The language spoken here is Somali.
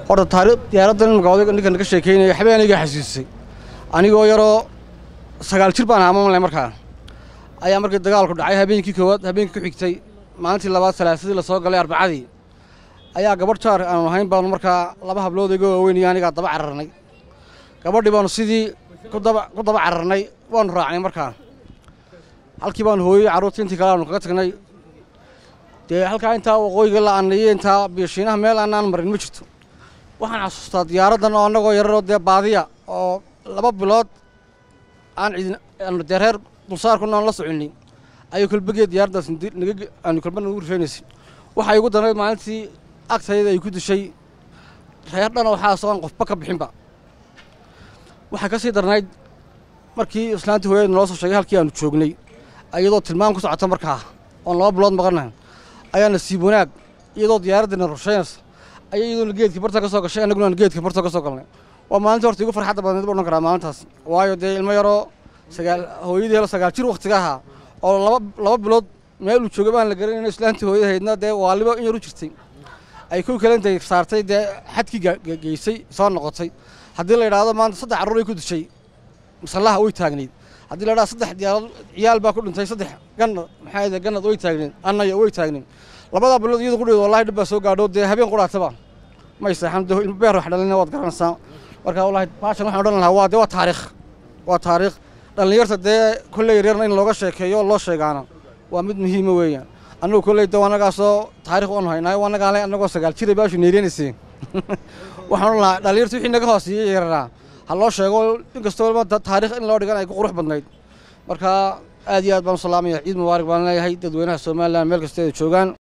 horta taariikh diyaaraddan imika odayga ninkan ka sheekeynaya habeenayga xasuusay anigoo yaroo sagaal jir baan ahaa mamale markaa ayaa markii dagaalku dhacay habeenkii koowaad habeenkii ku xigtay maalintii labaad salaasadii lasoo galay arbacadii ayaa gabadh jaar aanu ahayn baanu markaa laba hablood iga waaweyn iyo anigaa daba cararnay gabadhii baanu sidii ku daba ku daba cararnay waanu raacnay markaa halkii baanu hooyey carruurtii intii kale aanu kaga tagnay dee halkaa intaa waqooyiga la-aanaiyo intaa biishiinaha meel aanaan marin ma jirto waxaan xasuustaa diyaaraddan oo annagoo yararoo dee baadiya oo laba bilood aan cidin aanu dee reer dulsaarkuna aan la soconay ayuu kolbagee diyaaraddaas naga aanu kolba nagu rifeynaysa waxaa igu darnayd maalintii agtayda ay ku dishay reer dhan waxaasoo aan qofba ka bixinba waxaa ka sii darnayd markii islaantii hooyada naloo soo sheegay halkii aanu joognay iyadoo tilmaam ku socota markaa oon laba bilood maqannahay ayaa nasiib wanaag iyadoo diyaaraddina rushaynaysa ayay iyadoona geedkii barta ka soo gashay annaguna aan geedkii barta ka soo galnay waa maalintii horta igu farxadda badneed bu odhan karaa maalintaas waayo dee ilmo yaroo sagaal hooyadii helo sagaal jir wakhtiga ahaa oo laba laba bilood meel uu jooga baan la garanayno islaantii hooyada haydna dee waaliba in yar u jirtay ay kow kale intay saartay dee xadkii geysay soo noqotay haddii la yidhaahdo maanta saddex carruur ay ku dishay masallaha way taagnayd haddii la yidhahdo saddex diyaarad ciyaal baa ku dhintay saddex ganad maxaa yidhaha ganad way taagnayd annaya way taagnayd labadaa bilood iyadu qudheed wallahi dhib baa soo gaadho dee habeen qudhaataba may seexan dee ilmo beer wax dhalina waad garanaysaa marka wallahi baashan waxaan odhan lahaa waa dee waa taariikh waa taariikh dhallinyarta dee kolley yaryarna in looga sheekeeyo loo sheegaana waa mid muhiima weeyaan annagu kolley de annagaasoo taarikh waanu haynaayo annagaa le annagoo sagaal jiray baashu neerinaysay waxaan odhan lahaa dhallinyarta wixii naga hooseeyey yaranaa ha loo sheego inkastoo taarikh in loo dhigan ay ku qurux badnayd marka aad iyo aad baan u salaamaya ciid mubaarak baan leeyahay dadweynaha somalilan meel kasta ay joogaan